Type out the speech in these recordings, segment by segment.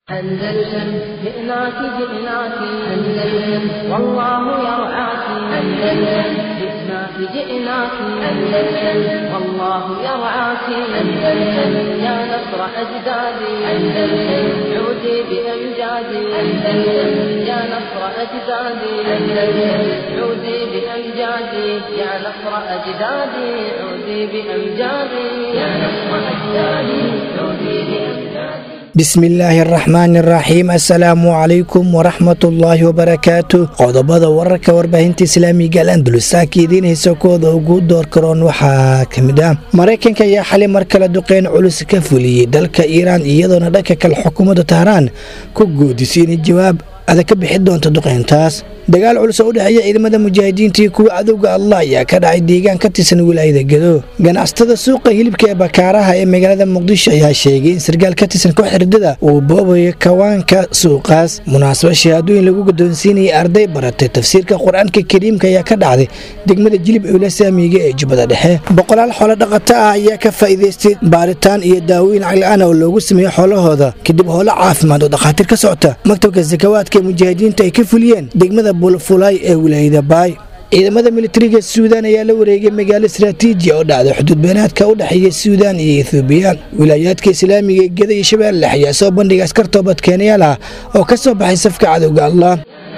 أندلسن جئناك جئناك أندلسن والله يرعاك أندلسن جئناك جئناك أندلسن والله يرعاك أندلسن يا نصر أجدادي أندلسن عودي بأمجادي أندلسن يا نصر أجدادي أندلسن عودي بأمجادي يا نصر أجدادي عودي بأمجادي يا نصر أجدادي عودي بأمجادي bismillaahi araxmaani araxiim assalaamu calaykum waraxmatullaahi wabarakaatu qodobada wararka warbaahinta islaamiga al andalusaaka idiin haysa kooda ugu door karoon waxaa ka mid ah maraykanka ayaa xali mar kale duqeyn culus ka fuliyey dalka iiraan iyadoona dhanka kale xukuumadda tahraan ku goodisay inay jawaab adag ka bixi doonta duqeyntaas dagaal culus oo u dhexeeya ciidamada mujaahidiinta iyo kuwa cadowga allah ayaa ka dhacay deegaan ka tirsan wilaayada gedo ganacsatada suuqa hilibka ee bakaaraha ee magaalada muqdisho ayaa sheegay in sarkaal ka tirsan koox xirdada uu boobayo kawaanka suuqaas munaasaba shahaadooyin lagu guddoonsiinayay arday baratay tafsiirka qur-aanka kariimka ayaa ka dhacday degmada jilib ewla saamiga ee jubbada dhexe boqolaal xoolo dhaqato ah ayaa ka faa'iidaystay baaritaan iyo daawooyin cagli-aan oo loogu sameeyo xoolahooda kadib howlo caafimaad oo dhakhaatiir ka socota maktabka sakawaadka ee mujaahidiinta ay ka fuliyeen degmada bulfulay ee wilaayada baay ciidamada militariga suudaan ayaa la wareegay magaalo istraatiiji oo dhacday xuduud beenaadka u dhexeeya suudaan iyo ethoobiya wilaayaadka islaamiga ee geda iyo shabeelle ayaa soo bandhiga askar toobadkeenayaal ah oo ka soo baxay safka cadowga allah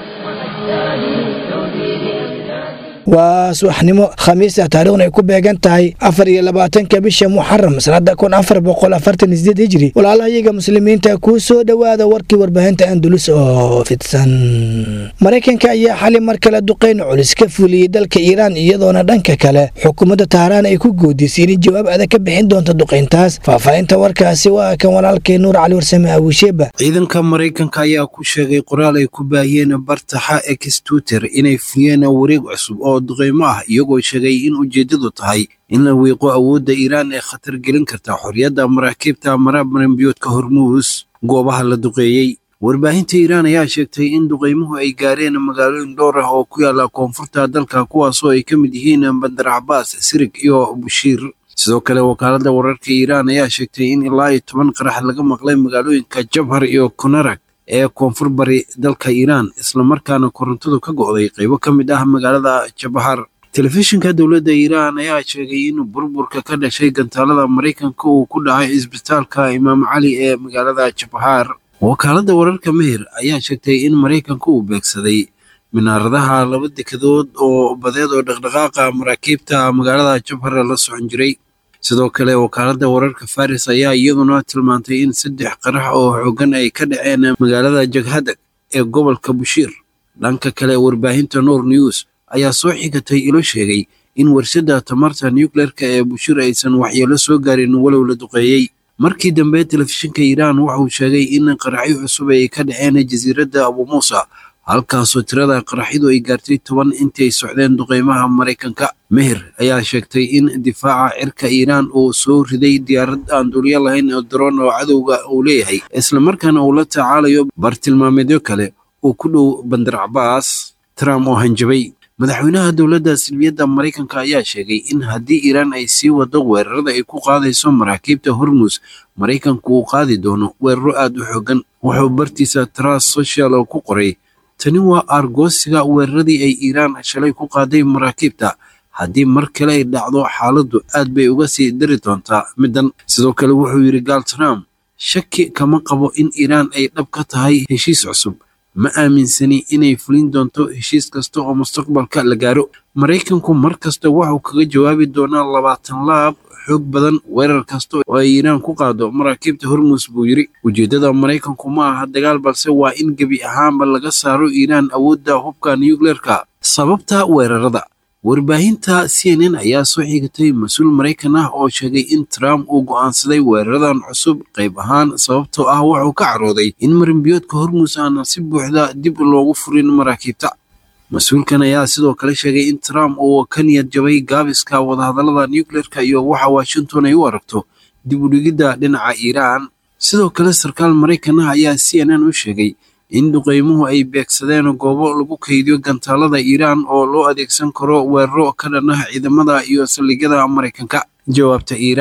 waa subaxnimo khamiis ah taarikhna ay ku beegan tahay afar iyo labaatanka bisha muxaram sanada kun afar boqol afartan sideed hijri walaalahayaga muslimiinta kuu soo dhowaada warkii warbaahinta andulus oo fidsan maraykanka ayaa xali mar kale duqeyn culus ka fuliyey dalka iiraan iyadoona dhanka kale xukuumadda tahraan ay ku goodisay inay jawaab adag ka bixin doonto duqeyntaas faahfaahinta warkaasi waa kan walaalkay nuur cali warsame abuusheeba ciidanka maraykanka ayaa ku sheegay qoraal ay ku baahiyeen bartaxa ex twitter inay fuliyeen wareeg cusub oo duqeymo ah iyagoo sheegay in ujeeddadu tahay in la wiiqo awoodda iiraan ee khatar gelin karta xorriyadda maraakiibta maraamaranbiyoodka hormuus goobaha la duqeeyey warbaahinta iiraan ayaa sheegtay in duqeymuhu ay gaareen magaalooyin dhowr ah oo ku yaala koonfurta dalka kuwaasoo ay ka mid yihiin bandar cabaas sirig iyo bushiir sidoo kale wakaaladda wararka iiraan ayaa sheegtay in ilaa iyo toban qarax laga maqlay magaalooyinka jabhar iyo kunarag ee koonfur bari dalka iiraan islamarkaana korontadu ka go'day qaybo ka mid ah magaalada jabahar telefishinka dowladda iiraan ayaa sheegay in burburka ka dhashay gantaalada maraykanka uu ku dhacay isbitaalka imaam cali ee magaalada jabahar wakaaladda wararka meher ayaa sheegtay in maraykanka uu beegsaday minaaradaha laba dekadood oo badeed oo dhaqdhaqaaqa maraakiibta magaalada jabhar la socon jiray sidoo kale wakaaladda wararka faris ayaa iyaduna tilmaantay in saddex qarax oo xoogan ay ka dhaceen magaalada jaghadag ee gobolka bushiir dhanka kale warbaahinta noor news ayaa soo xigatay ilo sheegay in warshadda tamarta nucleerka ee bushiir aysan waxyeelo soo gaarin walow la duqeeyey markii dambe telefishinka iiraan wuxuu sheegay in qaraxyo cusub ay ka dhaceen jasiiradda abu muusa halkaasoo tirada qaraxyadu ay gaartay toban intii ay socdeen duqeymaha maraykanka meher ayaa sheegtay in difaaca cirka iiraan uu soo riday diyaarad aan duulyo lahayn oo daroon oo cadowga uu leeyahay islamarkaana uu la tacaalayo bartilmaameedyo kale oo ku dhow bandar cabaas trump oo hanjabay madaxweynaha dowladda silbiyadda maraykanka ayaa sheegay in haddii iiraan ay sii wado weerarada ay ku qaadayso maraakiibta hormuus maraykanku uu qaadi doono weeraro aad u xoogan wuxuu bartiisa tras social oo ku qoray tani waa aargoosiga weeraradii ay iiraan shalay ku qaaday maraakiibta haddii mar kale ay dhacdo xaaladdu aad bay uga sii dari doontaa middan sidoo kale wuxuu yidhi gaal trump shaki kama qabo in iiraan ay dhab ka tahay heshiis cusub ma aaminsani inay fulin doonto heshiis kasta oo mustaqbalka la gaaro maraykanku mar kasta wuxuu kaga jawaabi doonaa labaatan laab xoog badan weerar kasta oo ay iiraan ku qaado maraakiibta hormuus buu yidhi ujeeddada maraykanku ma aha dagaal balse waa in gebi ahaanba laga saaro iiraan awoodda hubka nucleerka sababta weerarada warbaahinta c n n ayaa soo xigatay mas-uul maraykan ah oo sheegay in trump uu go'aansaday weeraradan cusub qayb ahaan sababtoo ah wuxuu ka carooday in marinbiyoodka hormuus aana si buuxda dib loogu furin maraakiibta mas-uulkan ayaa sidoo kale sheegay in trump uu ka niyad jabay gaabiska wadahadallada nucleerka iyo waxa washington ay u aragto dib u dhigidda dhinaca iiraan sidoo kale sarkaal maraykan ah ayaa c n n u sheegay in duqeymuhu ay beegsadeen goobo lagu kaydiyo gantaalada iiraan oo loo adeegsan karo weeraro ka dhan ah ciidamada iyo saldhigyada maraykanka jawaabta iiraan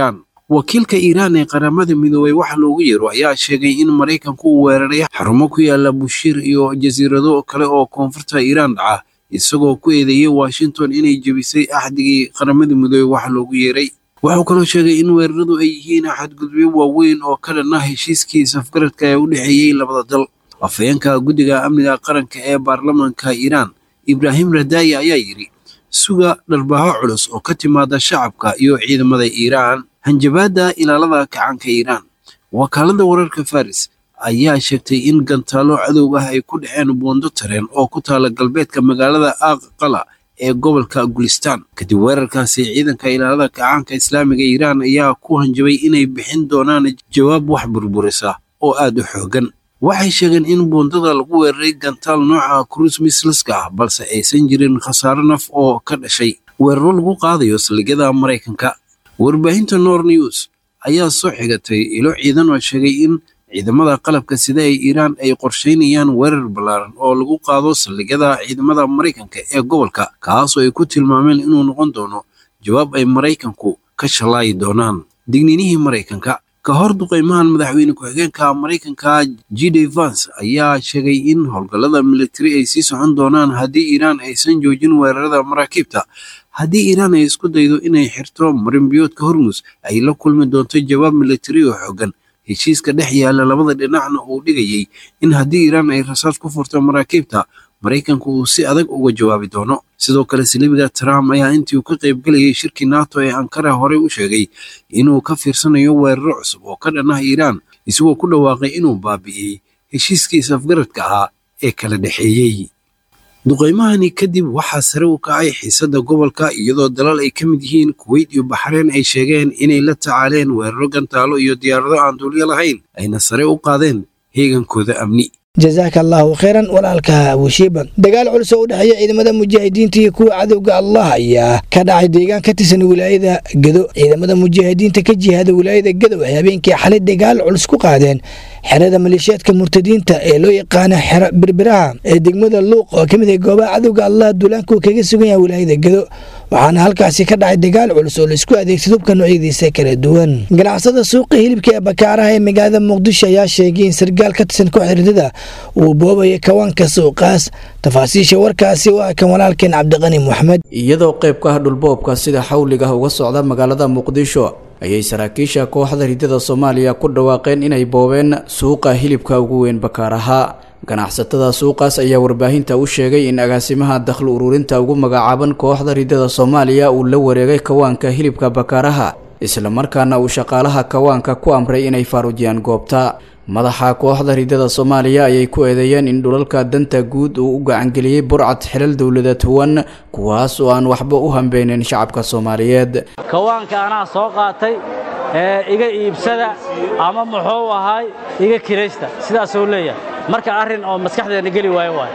wakiilka iiraan ee qaramada midoobey waxa loogu yeero ayaa sheegay in maraykanku uu weeraray xarumo ku yaala bushiir iyo jasiirado kale oo koonfurta iiraan dhaca isagoo ku eedeeyey washington inay jebisay axdigii qaramada midoobey waxa loogu yeeray wuxuu kaloo sheegay in weeraradu ay yihiin xadgudubyo waaweyn oo ka dhan ah heshiiskii safgaradka ee u dhexeeyey labada dal afhayeenka guddiga amniga qaranka ee baarlamaanka iiraan ibraahim radaaya ayaa yidhi suga dharbaaho culus oo ka timaada shacabka iyo ciidamada iiraan hanjabaadda ilaalada kacaanka iiraan wakaalada wararka faris ayaa sheegtay in gantaalo cadow ah ay ku dhaceen buundo tareen oo ku taala galbeedka magaalada aqqala ee gobolka gulistaan kadib weerarkaasi ciidanka ilaalada kacaanka islaamiga iiraan ayaa ku hanjabay inay bixin doonaan jawaab wax burburisa oo aad u xoogan waxay sheegeen in buundada lagu weeraray gantaal nooca cruis misliska ah balse aysan jirin khasaaro naf oo ka dhashay weeraro lagu qaadayo saldhigyada maraykanka warbaahinta nor news ayaa soo xigatay ilo ciidan oo sheegay in ciidamada qalabka sida ee iiraan ay qorsheynayaan weerar ballaaran oo lagu qaado saldhigyada ciidamada maraykanka ee gobolka kaasoo ay ku tilmaameen inuu noqon doono jawaab ay maraykanku ka shallaayi doonaan digniinihii maraykanka ka hor duqeymahan madaxweyne ku-xigeenka maraykanka g d vans ayaa sheegay in howlgallada militari ay sii socon doonaan haddii iiraan aysan joojin weerarada maraakiibta haddii iiraan ay isku daydo inay xirto marinbiyoodka hormus ay la kulmi doonto jawaab militari oo xoogan heshiiska dhex yaalla labada dhinacna uu dhigayey in haddii iiraan ay rasaas ku furto maraakiibta maraykanku uu si adag uga jawaabi doono sidoo kale silibiga trump ayaa intii uu ka qaybgelayay shirkii nato ee ankara horey u sheegay inuu ka fiirsanayo weeraro cusub oo ka dhan ah iiraan isagoo ku dhawaaqay inuu baabi'iyey heshiiskii safgaradka ahaa ee kala dhexeeyey duqeymahani kadib waxaa sare u kacay xiisadda gobolka iyadoo dalal ay ka mid yihiin kuweyt iyo baxreen ay sheegeen inay la tacaaleen weeraro gantaalo iyo diyaarado aan duulyo lahayn ayna sare u qaadeen heegankooda amni jazaaka allaahu khayran walaalka abushiiba dagaal culus oo u dhexeeya ciidamada mujaahidiinta iyo kuwa cadowga allah ayaa ka dhacay deegaan ka tirsan wilaayada gedo ciidamada mujaahidiinta ka jihaada wilaayada gedo waxay habeenkii xalay dagaal culus ku qaadeen xerada maleeshiyaadka murtadiinta ee loo yaqaana xero birbiraha ee degmada luuq oo ka mid ah goobaha cadowga allah duulaanku kaga sugan yahay wilaayada gedo waxaana halkaasi ka dhacay dagaal culus oo laisku adeegsado hubka noocyadiisa kala duwan ganacsada suuqa hilibka ee bakaaraha ee magaalada muqdisho ayaa sheegay in sargaal ka tirsan kooxda ridada uu boobaya kawaanka suuqaas tafaasiisha warkaasi waa kan walaalkeen cabdiqani moxamed iyadoo qayb ka ah dhulboobka sida xawliga uga socda magaalada muqdisho ayay saraakiisha kooxda ridada soomaaliya ku dhawaaqeen inay boobeen suuqa hilibka ugu weyn bakaaraha ganacsatada suuqaas ayaa warbaahinta u sheegay in agaasimaha dakhli ururinta ugu magacaaban kooxda ridada soomaaliya uu la wareegay kawaanka hilibka bakaaraha islamarkaana uu shaqaalaha kawaanka ku amray inay faaruujiyaan goobta madaxa kooxda ridada soomaaliya ayay ku eedeeyeen in dhulalka danta guud uu u gacangeliyey burcad xilal dowladeed huwan kuwaas oo aan waxba u hambeynin shacabka soomaaliyeed kawaanka anaa soo qaatay ee iga iibsada ama muxuu ahaay iga kiraysta sidaasuu leeyahay marka arrin oo maskaxdeena geli waayo waay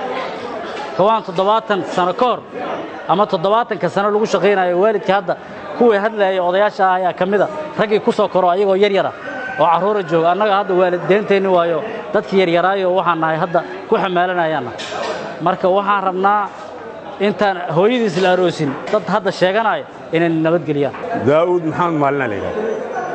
kawaan toddobaatan sano ka hor ama toddobaatanka sano lagu shaqaynayo waalidka hadda kuwii hadlaayay odayaasha ah ayaa ka mida raggii ku soo koro ayagoo yar yara oo carruura jooga annaga hadda waalideenteenni waayo dadkii yaryaraayo waxaan nahay hadda ku xamaalanayaanna marka waxaan rabnaa intaan hooyadiis la aroosin dad hadda sheeganaya inay nabadgeliyaan daa'uud maxamed maalina la yidhahda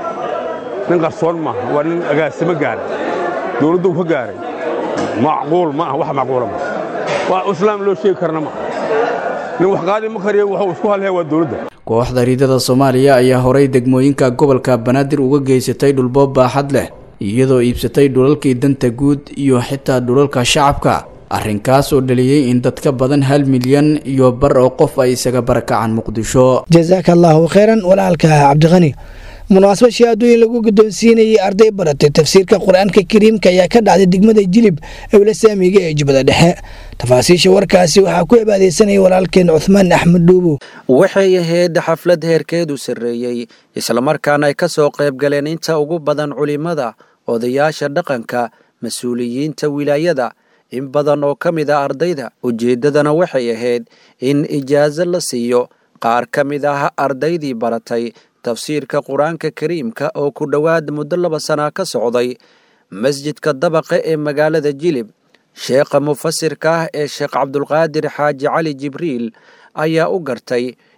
nin qarsoon maaha waa nin agaasimo gaaray dowladdu ka gaaray macquul ma aha wax macquula ma wax islaam loo sheegi karna ma nin wax qaadi ma kariyo wuxuu isku halhaya waa dowladda kooxda ridada soomaaliya ayaa horay degmooyinka gobolka banaadir uga geysatay dhulboob baaxad leh iyadoo iibsatay dhulalkii danta guud iyo xitaa dhulalka shacabka arrinkaas oo dhaliyey in dad ka badan hal milyan iyo bar oo qof ay isaga barakacaan muqdisho jazaaka allaahu khayran walaalka cabdiqani munaasabad shahaadooyin lagu guddoonsiinayay arday baratay tafsiirka qur-aanka kariimka ayaa ka dhacday degmada jilib ewla saamiga ee jubbada dhexe tafaasiisha warkaasi waxaa ku cibaadaysanaya walaalkeen cuhmaan axmed dhuubo waxay ahayd xaflad heerkeedu sarreeyey islamarkaana ay ka soo qayb galeen inta ugu badan culimmada odayaasha dhaqanka mas-uuliyiinta wilaayada in badan oo ka mid a ardayda ujeeddadana waxay ahayd in ijaaso la siiyo qaar ka mid ah ardaydii baratay tafsiirka qur-aanka kariimka oo ku dhowaad muddo laba sana ka socday masjidka dabaqa ee magaalada jilib sheekha mufasirka ah ee sheekh cabdulqaadir xaaji cali jibriil ayaa u gartay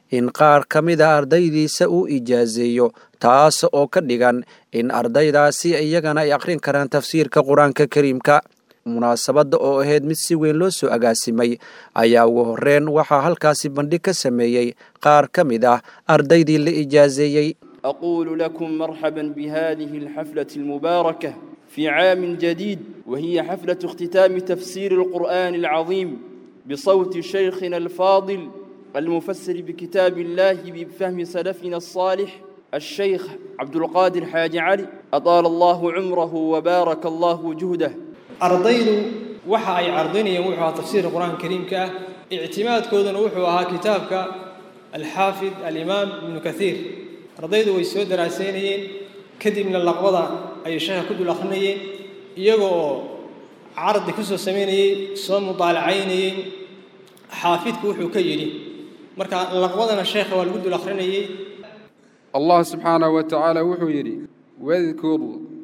in qaar ka mid a ardaydiisa uu ijaazeeyo taas oo ka dhigan in ardaydaasi iyagana ay akhrin karaan tafsiirka qur-aanka kariimka munaasabadda oo ahayd mid si weyn loo soo agaasimay ayaa ugu horreyn waxaa halkaasi bandhig ka sameeyey qaar ka mid ah ardaydii la ijaazeeyey أقول لكم مرحبا بهذه الحفلة المباركة في عام جديد وهي حفلة اختتام تفسير القرآن العظيم بصوت شيخنا الفاضل المفسر بكتاب الله بفهم سلفنا الصالح الشيخ عبد القادر حاج علي أطال الله عمره وبارك الله جهده ardaydu waxa ay cardinayeen wuxuu ahaa tafsiirka qur-aanka kariimka ah ictimaadkooduna wuxuu ahaa kitaabka alxaafid alimaam ibnu kathiir ardaydu way soo daraasaynayeen kadibna laqbada ayay sheekha ku dul akhrinayeen iyaga oo cardi ku soo samaynayey soo mudaalacaynayey xaafidku wuxuu ka yidhi marka laqbadana sheekha waa lagu dul akhrinayey allah subxaanahu wa tacaala wuxuu yidhi wadkur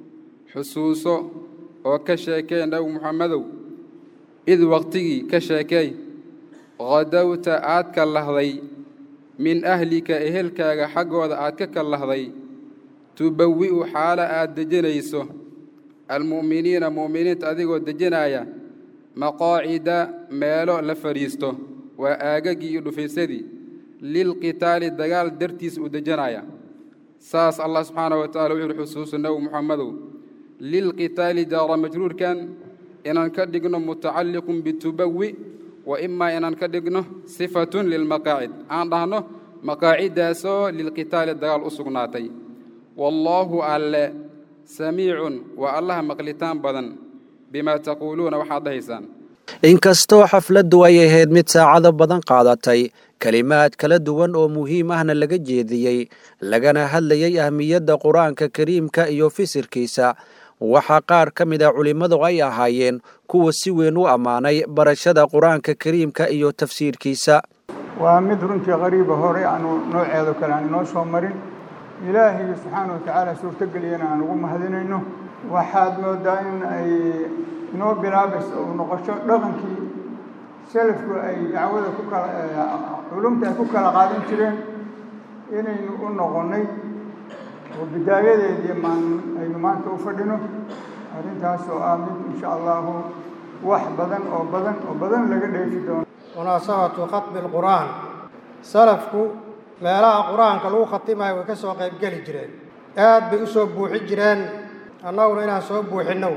xusuuso oo ka sheekee nabi muxammedow id waqtigii ka sheekey qadowta aad ka lahday min ahlika ehelkaaga xaggooda aad ka kallahday tubawi'u xaalo aad dejinayso almu'miniina mu'miniinta adigoo dejinaya maqaacida meelo la fadhiisto waa aagaggii iyo dhufaysadii lilqitaali dagaal dartiis uu dejinaya saas allah subxaanahu wa tacala wuxuu uhi xusuusu nabi muxammedow lilqitaali jaara majruurkan inaan ka dhigno mutacalliqun bitubawi wa imaa inaan ka dhigno sifatun lilmaqaacid aan dhahno maqaaciddaasoo lilqitaali dagaal u sugnaatay wallaahu alle samiicun waa allaha maqlitaan badan bimaa taquuluuna waxaad dhahaysaan inkastoo xafladdu ay ahayd mid saacado badan qaadatay kelimaad kala duwan oo muhiim ahna laga jeediyey lagana hadlayay ahmiyadda qur-aanka kariimka iyo fisirkiisa waxaa qaar ka mid a culimmadu ay ahaayeen kuwa si weyn u ammaanay barashada qur-aanka kariimka iyo tafsiirkiisa waa mid runtii qariiba hore aanu nooceedo kale aan inoo soo marin ilaahay subxaana wa tacaala suurtogeliyana aan ugu mahadinayno waxaad moodaa in ay inoo bilaabayso uu noqosho dhaqankii salafku ay dacwada ku kala culumta ay ku kala qaadan jireen inaynu u noqonnay oo bidaayadeedii maan aynu maanta u fadhino arrintaas oo ah mid insha allahu wax badan oo badan oo badan laga dheefi doono munaasabatu khatmi alqur'aan salafku meelaha qur-aanka lagu khatimayo way ka soo qaybgeli jireen aad bay u soo buuxi jireen annaguna inaan soo buuxinno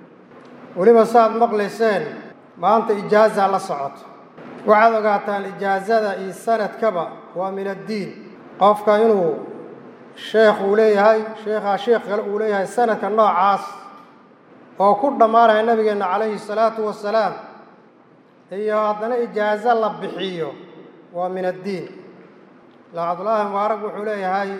weliba saaad maqlayseen maanta ijaazaa la socoto waxaad ogaataan ijaazada iyo sanadkaba waa min addiin qofka inuu sheekh uu leeyahay sheekhaa sheekh kale uu leeyahay sanadka noocaas oo ku dhammaanaya nabigeenna calayhi salaatu wasalaam iyo haddana ijaazo la bixiyo waa min addiin la cabdullaahi mubaarak wuxuu leeyahay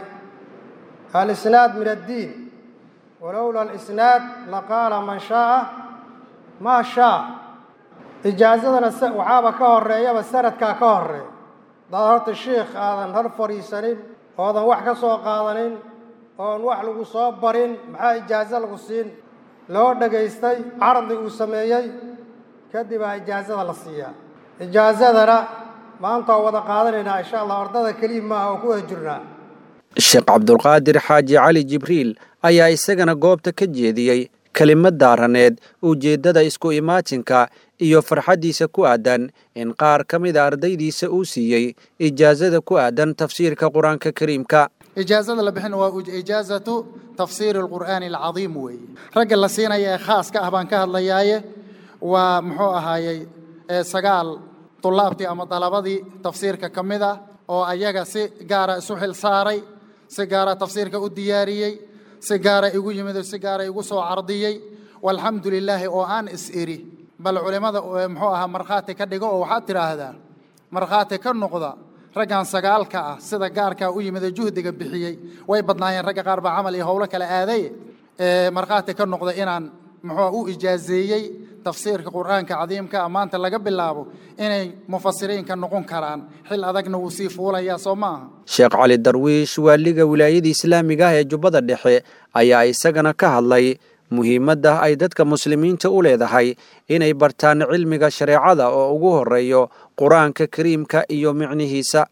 alisnaad min addiin walowla alisnaad laqaala man shaaa maa shaa ijaazadana waxaaba ka horeeyaba sanadkaa ka horeeya hadaad horta sheikh aadan hor fadhiisanin oodan wax ka soo qaadanin oon wax lagu soo barin maxaa ijaazo lagu siin loo dhagaystay cardi uu sameeyey kadib aa ijaazada la siiyaa ijaazadana maanta waa wada qaadanaynaa insha allah ordada keliya maaha oo ku wada jirnaa sheekh cabdulqaadir xaaji cali jibriil ayaa isagana goobta ka jeediyey kelimad daaraneed ujeeddada isku imaatinka iyo farxaddiisa ku aadan in qaar ka mida ardaydiisa uu siiyey ijaazada ku aadan tafsiirka qur-aanka kariimka ijaazada la bixin waa ijaazatu tafsiiri alqur'aani alcadiim weeye ragga la siinaya ee khaaska ah baan ka hadlayaaye waa muxuu ahaayey sagaal tulaabtii ama dalabadii tafsiirka ka mid ah oo ayaga si gaara isu xil saaray si gaara tafsiirka u diyaariyey si gaara igu yimid oo si gaara igu soo cardiyey walxamdu lilaahi oo aan is iri bal culimmada muxuu ahaa markhaati ka dhigo oo waxaad tidhaahdaa markhaati ka noqda raggan sagaalka ah sida gaarkaa u yimid ee juhdiga bixiyey way badnaayeen ragga qaar baa camal iyo howlo kale aaday markhaati ka noqda inaan muxuu u ijaazeeyey tafsiirka qur'aanka cadiimka maanta laga bilaabo inay mufasiriinka noqon karaan xil adagna wuu sii fuulayaa soo maaha sheekh cali darwiish waaliga wilaayada islaamiga ah ee jubbada dhexe ayaa isagana ka hadlay muhiimadda ay dadka muslimiinta u leedahay inay bartaan cilmiga shareecada oo ugu horeeyo qur-aanka kariimka iyo micnihiisa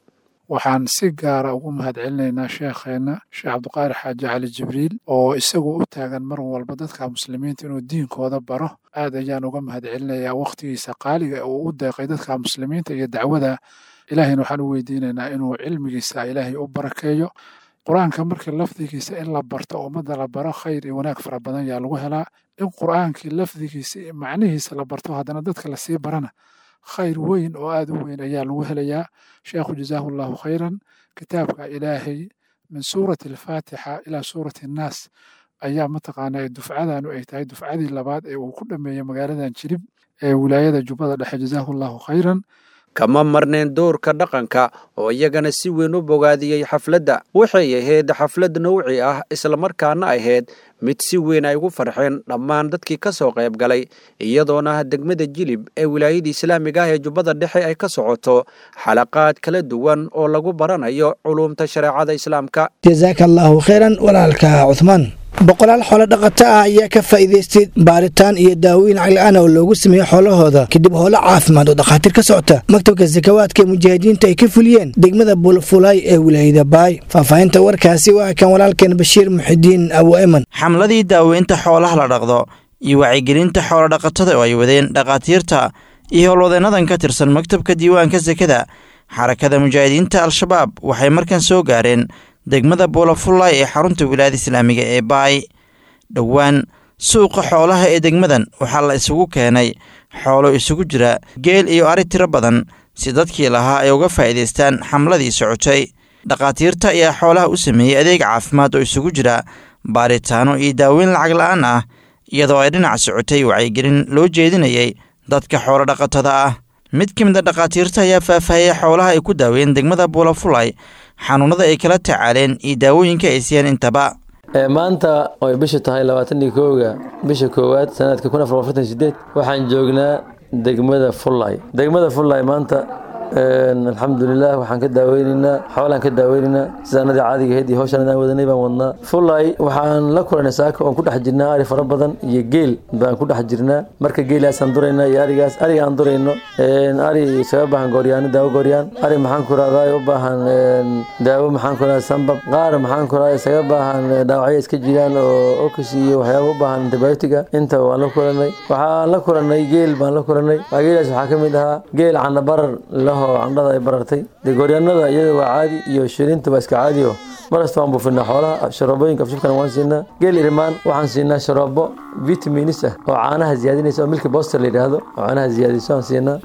waxaan si gaara ugu mahadcelinaynaa sheekheenna sheekh cabdiqaadir xaaji cali jibriil oo isagu u taagan mar walba dadka muslimiinta inuu diinkooda baro aad ayaan uga mahadcelinayaa wakhtigiisa qaaliga uu u deeqay dadka muslimiinta iyo dacwada ilaahayna waxaan u weydiinaynaa inuu cilmigiisa ilaahay u barakeeyo qur-aanka markii lafdigiisa in la barto ummadda la baro khayr iyo wanaag fara badan yaa lagu helaa in qur-aankii lafdigiisa iyo macnihiisa la barto haddana dadka lasii barana khayr weyn oo aad u weyn ayaa lagu helayaa sheekhu jazaahu allahu khayran kitaabka ilaahay min suurati alfaatixa ilaa suurati annaas ayaa mataqaanaa dufcadanu ay tahay dufcadii labaad ee uu ku dhameeyey magaaladan jirib ee wilaayada jubbada dhexe jazaahu allahu khayran kama marneen doorka dhaqanka oo iyagana si weyn u bogaadiyey xafladda waxay ahayd xaflad nawci ah islamarkaana ahayd mid si weyn ay ugu farxeen dhammaan dadkii ka soo qayb galay iyadoona degmada jilib ee wilaayada islaamiga ah ee jubbada dhexe ay ka socoto xalaqaad kala duwan oo lagu baranayo culuumta shareecada islaamka jazaaka allaahu khayran walaalka cuhmaan boqolaal xoolo dhaqato ah ayaa ka faa'iidaystay baaritaan iyo daawooyin cagla-aan oo loogu sameeyey xoolahooda kadib howlo caafimaad oo dhakhaatiir ka socota maktabka sakawaadka ee mujaahidiinta ay ka fuliyeen degmada bulfulay ee wilaayada baay faahfaahinta warkaasi waa kan walaalkeen bashiir muxidiin abu eman xamladii daaweynta xoolaha la dhaqdo iyo wacyigelinta xoolo dhaqatada oo ay wadeen dhakhaatiirta iyo howlwadeennadan ka tirsan maktabka diiwaanka sekada xarakada mujaahidiinta al-shabaab waxay markan soo gaareen degmada buulafullay ee xarunta wilaayada islaamiga ee baay dhowaan suuqa xoolaha ee degmadan waxaa la isugu keenay xoolo isugu jira geel iyo ari tiro badan si dadkii lahaa ay uga faa'iidaystaan xamladii socotay dhakhaatiirta ayaa xoolaha u sameeyey adeeg caafimaad oo isugu jira baaritaano iyo daaweyn lacag la'aan ah iyadoo ay dhinac socotay wacyigelin loo jeedinayay dadka xoolo dhaqatada ah mid ka mid a dhakhaatiirta ayaa faahfaahiyey xoolaha ay ku daaween degmada buulafulay xanuunada ay kala tacaaleen iyo daawooyinka ay siiyeen intaba maanta oy bisha tahay labaatanii kooga bisha koowaad sanadka kun afar afartan sideed waxaan joognaa degmada fullay degmada fullay maanta alxamdulilah waxaan ka daaweyneynaa xoolaan ka daaweyneynaa sidaanadii caadiga ahayd iyo hawshaan aan wadanay baan wadnaa fullay waxaan la kulanay saaka oon ku dhex jirnaa ari fara badan iyo geel baan ku dhex jirnaa marka geelaasaan duraynaa iyo arigaas ariga aan durayno ari isaga baahan gooryaano daawo gooryaan ari maxaan ku rahdaa u baahan daawo maxaan ku rahdaa sambab qaar maxaan ku rahdaa isaga baahan dhaawacyo iska jiraan oo okis iyo waxyaaba u baahan antibiotiga inta waan la kulanay waxaan la kulanay geel baan la kulanay geelaas waxaa ka mid ahaa geel canabarar laho candhada ay barartay dee gooryaanada iyada waa caadi iyo shirinta waa iska caadi oo marasta waan buufinaa xoolaha sharoobooyinka afshubkana waan siinaa geel irimaan waxaan siinaa sharoobo vitaminis ah oo caanaha ziyaadinaysa oo milki boster la yidhaahdo oo caanaha ziyaadiso aan siinaa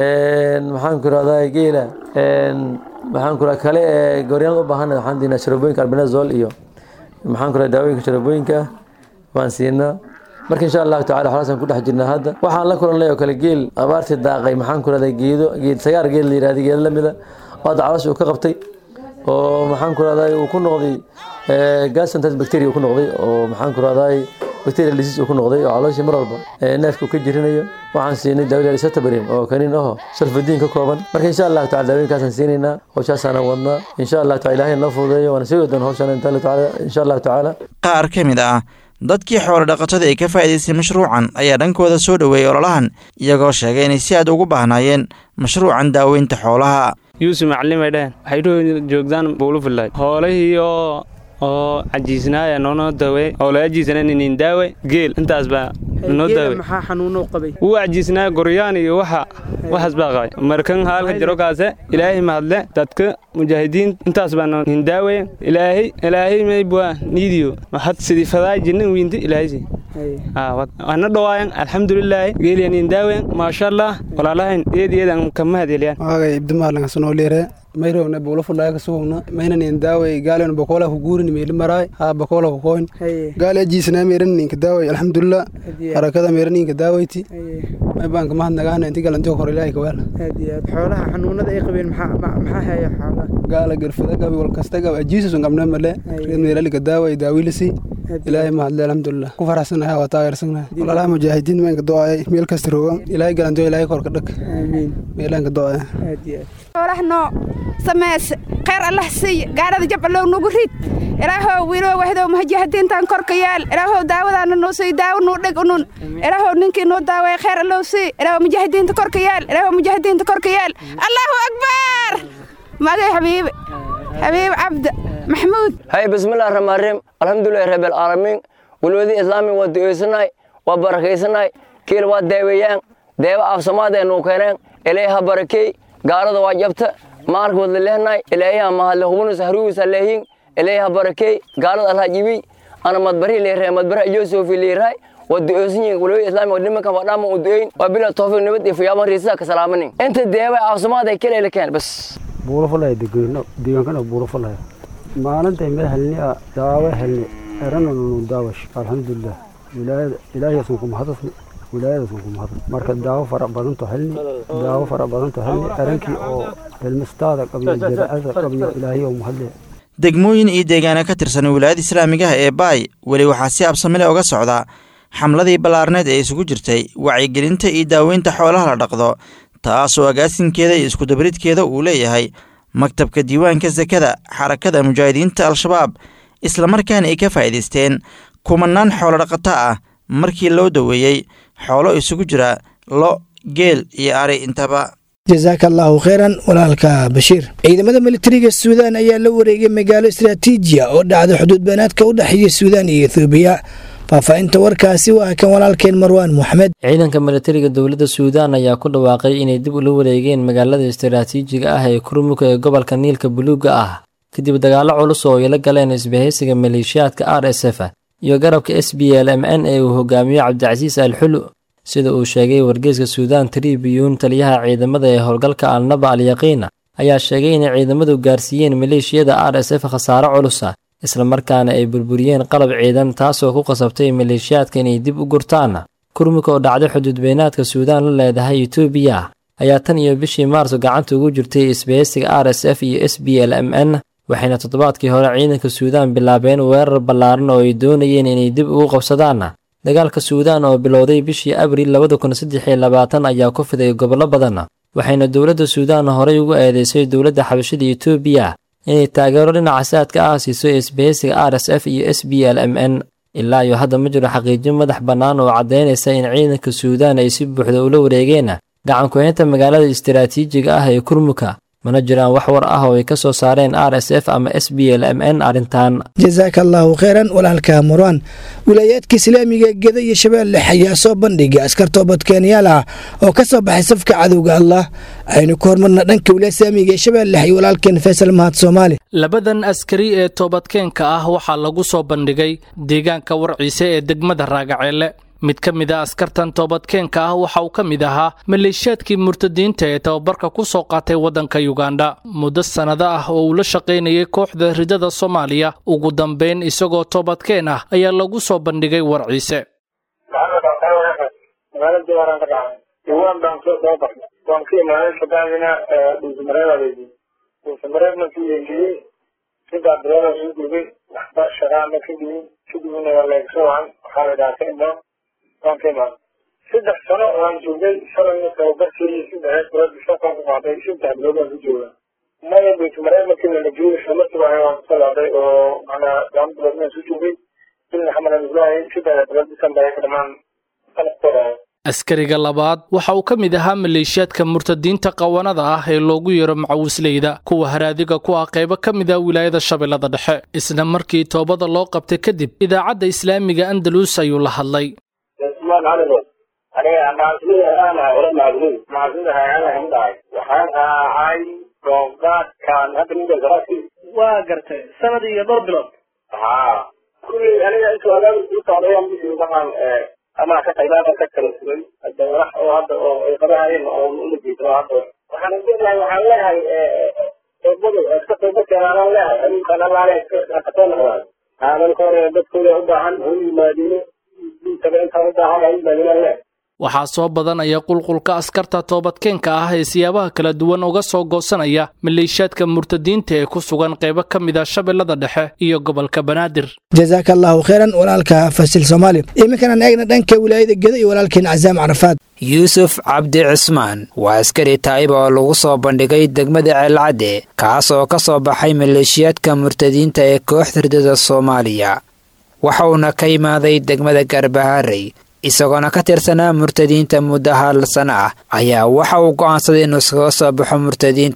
maxaan ku rahdaa geela maxaan ku rahdaa kale ee gooryaanada u baahan waxaan siinaa sharoobooyinka albinazol iyo maxaan ku rahdaa daawooyinka sharoobooyinka ah waan siinaa marka insha allahu tacala xoolaasaan ku dhex jirnaa hadda waxaan la kulannay oo kale geel abaartii daaqay maxaan ku rahdaa geedo geed sagaar geel la yidhahda geedo la mida oo hadda caloosha uu ka qabtay oo maxaan ku rahdaa uu ku noqday gasontas bacteria uu ku noqday oo maxaan ku rahdaa bacterial disease uu ku noqday oo calooshii mar walba neefka uu ka jirinayo waxaan siinay daawil satabarin oo kaniin aho sulfadiin ka kooban marka insha allahu tacala daawooyinkaasaan siinaynaa hawshaasaan wadnaa insha allahu tacala ilaahay noo fududeeyo waana sii wadan hawshaan insha allahu tacaala qaar ka mid ah dadkii xoolo dhaqatada ee ka faa'iidaystay mashruucan ayaa dhankooda soo dhoweeyey ololahan iyagoo sheegay inay si aad ugu baahnaayeen mashruucan daaweynta xoolaha yuusuf maclimay dheheen waxay joogdaan buulufulay hoolihii oo oo cajiisnaaya noonoo dawe oo la ajiisana ninin daawe geel intaas baa noo daawe maxaa xanuuno qabay wuu cajiisnaa goryaan iyo waxa waxaas baa qabay markan haalka jiro kaase ilaahay mahadle dadka mujaahidiin intaas baa nin daawe ilaahay ilaahay maybwa niidiyo had sidii fadaa jinna wiinti ilaahaysi ana dhawaayan alxamdulilaahi geeliya nin daawen maasha allah walaalahayn eediyeedan kama hadeliyan waagay ibdimaalanka sanoolire mayrowna buulafudhaaya kasugugna maynanin daaway gaalen bakola ku guurin meeli maraay haa bakola ku koyn gaale ajiisnaa meeran ninka daaway alxamdulilah harakada meeran ninka daawayti may baan kama hadnagaana inti galantiyo kor ilaahay kawaal xoolaha xanuunada ay qabeen maxaa haya xoolaha gaala garfada gabi wal kasta gab ajiisusun qabna male reed meelalika daaway daawilisi ilaahay mahadle alxamdulilah ku faraxsanahay waa taageersanahay walaalaha mujaahidiin meenka do-ay meel kasta roogan ilaahay galantiyo ilaahay korka dhag meelaanka do-ay xoolaha noo sameese khayr allah siiy gaadhada jab allow nagu rid ilaahow wiiloo wahdow mujaahidiintan korka yaal ilaahow daawadaana noo sii daawo nuu dheg unun ilaahow ninkii noo daaway khayr allow sii ilaahow mujaahidiinta korka yaal ilaahow mujaahidiinta korka yaal allahu akbar magay xabiibe xabiib cabdi maxmuud hay bismillahi raxmaan raxiim alxamdulilahi rabbil caalamiin walwadi islaami waa du'eysanaay waa barakaysanay kiil waa daaweeyaan deeba afsamaadeennu keeneen ilaaha barakey gaalada waa jabta maalka wadla lehnay ilaaha mahadle hubunus haruusa leehin ilaaha barakey gaalada alha jibi ana madbari leeyahay madbara yoosofi leeyahay waa du'eysanyiin walwadi islaami waa nimankan waa dhamma u du'eyn waa bila tawfiiq nabad iyo fiyaaban riisa ka salaamanin inta deeba afsamaad ay kale keen bas buuro fulay degeyno deegaankana buuro fulay maalintay meel helni daawo helni erananu daawash alxamdulilah wilaayada ilaahiyaasun ku mahadasni wilaayadaasun ku mahadasni marka daawo fara badanto helni daawo fara badanto helni erankii oo helmistaada qabyo jadaacada qabyo ilaahiyo mahadle degmooyin iyo deegaano ka tirsan wilaayada islaamigaha ee baay weli waxaa si absamile uga socda xamladii ballaarneed ee isugu jirtay wacyigelinta iyo daaweynta xoolaha la dhaqdo taasoo agaasinkeeda iyo iskudabridkeeda uu leeyahay maktabka diiwaanka sakada xarakada mujaahidiinta al-shabaab islamarkaana ay ka faa'iidaysteen kumanaan xoolo dhaqato ah markii loo daweeyey xoolo isugu jira lo geel iyo ari intaba jasaaka allaahu kheyran walaalka bashiir ciidamada militariga suudaan ayaa la wareegay magaalo istaraatiijiya oo dhacda xuduud beenaadka u dhexeeya suudaan iyo ethoobiya faahfaahinta warkaasi waa kan walaalkeen marwaan moxamed ciidanka militariga dowladda suudaan ayaa ku dhawaaqay inay dib ula wareegeen magaalada istaraatiijiga ah ee kurmuka ee gobolka niilka buluuga ah kadib dagaallo culus oo ay la galeen isbahaysiga maleeshiyaadka r s f iyo garabka s b l m n ee uu hogaamiyo cabdicasiis al xulu sida uu sheegay wargeyska suudaan tribiyuun taliyaha ciidamada ee howlgalka alnaba al yaqiina ayaa sheegay inay ciidamadu gaarsiiyeen maleeshiyada r s f khasaaro culusa islamarkaana ay burburiyeen qalab ciidan taasoo ku qasabtay maleeshiyaadka inay dib u gurtaan kurmika oo dhacday xuduudbeenaadka suudaan la leedahay etoobiya ayaa tan iyo bishii maarso gacanta ugu jirtay isbahaysiga r s f iyo s b l m n waxayna toddobaadkii hore ciidanka suudaan bilaabeen weerar ballaaran oo ay doonayeen inay dib ugu qabsadaan dagaalka suudaan oo bilowday bishii abriil labada kun saddex iyo labaatan ayaa ku fiday gobollo badan waxayna dowladda suudaan horey ugu eedeysay dowladda xabashada etoobiya inay taageero dhinaca saadka ah siiso isbahaysiga r s f iyo s b l m n ilaa iyo hadda ma jiro xaqiijin madax bannaan oo caddaynaysa in ciidanka suudaan ay si buuxda ula wareegeen gacankuhaynta magaalada istaraatiijiga ah ee kurmuka mana jiraan wax war ah oo ay ka soo saareen r s f ama s b l m n arrintan jasaaka allaahu kheyran walaalka marwaan wilaayaadka islaamiga geda iyo shabeelle ayaa soo bandhigay askar toobadkeenyaal ah oo ka soo baxay safka cadowga allah aynu ku hormarna dhanka wilaaya islaamiga ee shabeelle iyo walaalkeen faysal mahad soomaali labadan askari ee toobadkeenka ah waxaa lagu soo bandhigay deegaanka warciise ee degmada raagaceelle mid ka mid a askartan toobadkeenka ah waxa uu ka mid ahaa maleeshiyaadkii murtadiinta ee tababarka ku soo qaatay waddanka yugandha muddo sannado ah oo uu la shaqaynayay kooxda ridada soomaaliya ugu dambayn isagoo toobadkeen ah ayaa lagu soo bandhigay warciise waan baan soo soo baxnay waan ka imaaday kabacdina dhuusamareedaadeydi dhuusamareed markii eegiyey sidaa bilood soo gubay waxba shaqaana ka dhigin kadibna waa leegsoo wacan waxaa la dhahaa ka imaan waan ka imaan saddex sano waan joogay shalayna tababarkii saddex bilood bishakaan ku qaaday saddex bilood waan ku joogaa maya dhuusamareed markii la joogay shamarkii baa waan kusoo laaday oo macnaa laba bilood waan soo joogay ilna xamalan islahay saddex bilood disembar ay ka dhamaan sanadkooda askariga labaad waxa uu ka mid ahaa maleeshiyaadka murtadiinta qawanada ah ee loogu yeero macawisleyda kuwa haraadiga ku ah qaybo ka mid ah wilaayada shabeellada dhexe isla markii toobada loo qabtay kadib idaacadda islaamiga andalus ayuu la hadlay waxaan ahay dooqaadkan hadda ninka waa gartay sanad iyo dhowr bilood haa kulley aniga intuu agaal u socdayaan bishii waxaan ama ka qaybaadan ka kala sugay hadda walax oo hadda oo ay qabahayeen oo uma jeedo hadda waxaan leeyahay waxaan leeyahay toobadu iska tooba keenaan leeyahay adinkan allaale iska soo noqdaan aadanka hore dadkooda u baahan ha u yimaadino diintaba intaan u baahan ha u yimaadino leeyahay waxaa soo badanaya qulqulka askarta toobadkeenka ah ee siyaabaha kala duwan uga soo goosanaya maleeshiyaadka murtadiinta ee ku sugan qaybo ka mid ah shabeellada dhexe iyo gobolka banaadir jasaaka allaahu kheyran walaalka fasil soomaali iminkanaan eegna dhanka wilaayada geda iyo walaalkeen casaam carafaad yuusuf cabdi cismaan waa askari taayib oo lagu soo bandhigay degmada ceelcadde kaas oo ka soo baxay maleeshiyaadka murtadiinta ee kooxda ridada soomaaliya waxa uuna ka imaaday degmada garbaharey isagoona ka tirsanaa murtadiinta muddo hal sano ah ayaa waxa uu go'aansaday inuu iskaga soo baxo murtadiinta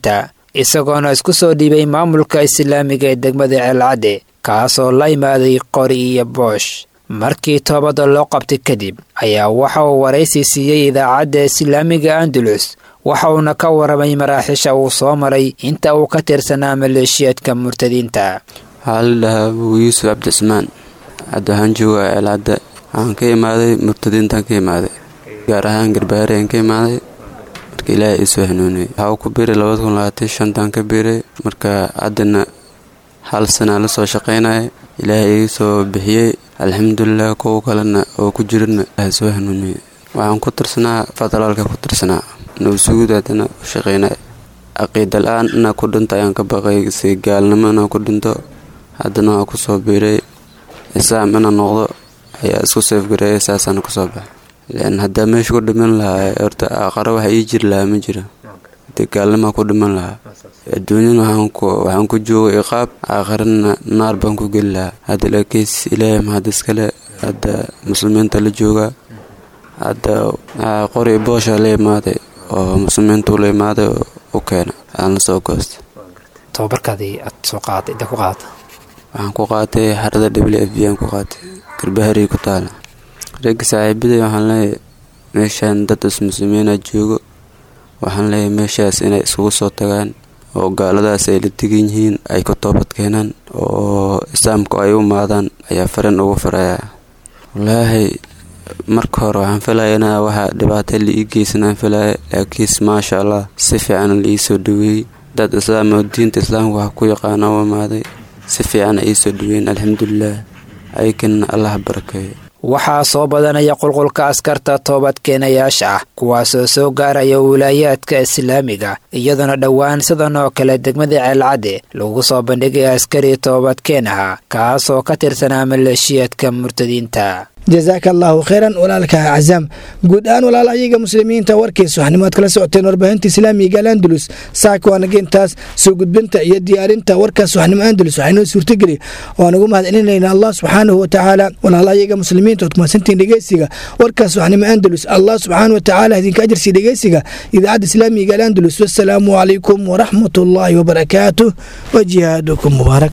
isagoona isku soo dhiibay maamulka islaamiga ee degmada ceelcadde kaasoo la imaaday qori iyo boosh markii toobadda loo qabtay kadib ayaa waxa uu waraysi siiyey idaacadda islaamiga andalus waxa uuna ka waramay maraaxiisha uu soo maray inta uu ka tirsanaa maleeshiyaadka murtadiinta waxaa la dhahaa abuu yuusuf cabdicismaan hadda waxaan joogaa ceelcadda waxaan ka imaaday murtadiintaan ka imaaday gaar ahaan garbahareen ka imaaday marka ilaahay iisoo hanuuniyey waxaa ku biiray labada kun labaatan shantaan ka biiray marka haddana hal sanaa la soo shaqaynaya ilaahay ii soo bixiyey alxamdulilah kuwa kalena oo ku jirana ilaahay soo hanuuniyey waxaan ku tirsanaa federaalka ku tirsanaa nabasuguud haddana u shaqaynaya caqiida la-aan inaa ku dhinto ayaan ka baqay si gaalnimo inaa ku dhinto haddana waa kusoo biiray islaam inaa noqdo ayaa isku seefgareeya saasaana kusoo baxay lan haddaa meesha ku dhiman lahaa horta aqaro waxa ii jiri lahaa ma jira hadee gaalnimaa ku dhiman lahaa adduunyana waxaan ku joogay iqaab aakharana naar baan ku geli lahaa hadda laakiis ilaahay mahad iskale hadda muslimiinta la joogaa hadda qori boosha la imaaday oo muslimiintu la imaaday oo u keena aan la soo goostay tababarkaadii aad soo qaaday inta ku qaadata waxaan ku qaatay xarada w f b aan ku qaatay garbaharii ku taala ragga saaxiibaday waxaan leeyahay meeshaan dad ismuslimiina joogo waxaan leeyahay meeshaas inay iskugu soo tagaan oo gaaladaas ay la degan yihiin ay ku toobad keenaan oo islaamku ay u maadaan ayaa farin ugu farayaa walaahi marka hore waxaan filaya inaa waxaa dhibaata la ii geysanaan filaya laakiinse maasha allah si fiican la ii soo dhaweeyey dad islaam oo diinta islaamka wax ku yaqaana u imaaday si fiican ay ii soo dhaweeyeen alxamdulilah ayakana allah barakeeyo waxaa soo badanaya qulqulka askarta toobadkeenayaasha ah kuwaasoo soo gaaraya wilaayaadka islaamiga iyadoona dhowaan sidan oo kale degmada ceelcadde lagu soo bandhigay askari toobadkeen aha kaasoo ka tirsanaa maleeshiyaadka murtadiinta jasaaka allaahu kheyran walaalka cazaam guud ahaan walaal ayaga muslimiinta warkiisa waxnimo aad kala socoteen warbaahinta islaamiga alandalus saaka waanaga intaas soo gudbinta iyo diyaarinta warkaas waxnimo andalus waxaynoo suurtageli waan ugu mahadcelinayna allah subxaanahu watacaala walaal ayaga muslimiinta ood kumadsantiin dhegeysiga warkaas waxnimo andalus allah subxaanahu watacaala idinka ajarsi dhegeysiga idaacadda islaamiga alandalus wasalaamu calaykum waraxmat ullaahi wabarakaatuh wa jihaadukum mubaarak